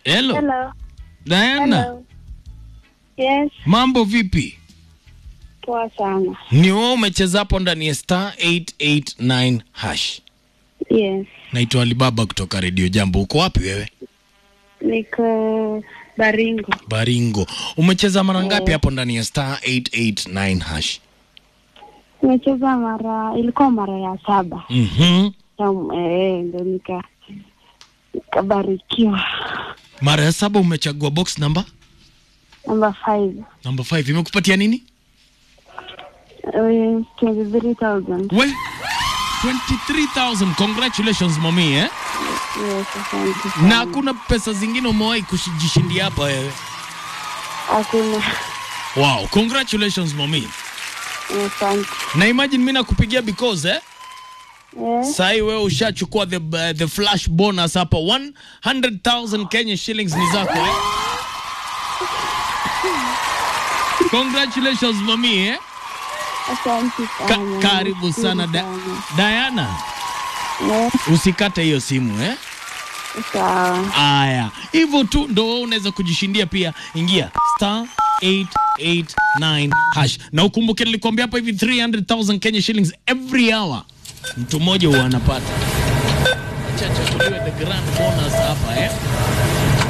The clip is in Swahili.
Hello. Hello. Diana, Hello. Yes, mambo vipi? poa sana. Ni wewe umecheza hapo ndani ya star 889 hash. Yes. Naitwa Alibaba kutoka Radio Jambo. Uko wapi wewe? Niko Baringo. Baringo. Umecheza mara ngapi hapo ndani ya star 889 hash? Nimecheza mara, ilikuwa mara ya saba. Mhm. Na, Eh, ndo nika nikabarikiwa. Mara ya saba umechagua box number Number five. number 5 imekupatia nini? Eh, 23,000. We 23,000. Congratulations mami eh? Yes, asante Na sana. hakuna pesa zingine umewahi kujishindia hapa wewe? Hakuna. Wow, congratulations mami. Asante. Na imagine mimi nakupigia because eh? Eh, Sai wewe ushachukua the, uh, the flash bonus hapa 100,000 Kenya shillings ni zako eh? Congratulations mami eh? asante Ka sana. karibu Nashukuru sana da sana. Diana, Eh, usikate hiyo simu eh? sawa. Aya, hivyo tu ndo wewe unaweza kujishindia pia. Ingia star 889 hash, na ukumbuke nilikwambia hapa hivi 300,000 Kenya shillings every hour, mtu mmoja huwa anapata. Acha chakuliwe the grand bonus hapa eh.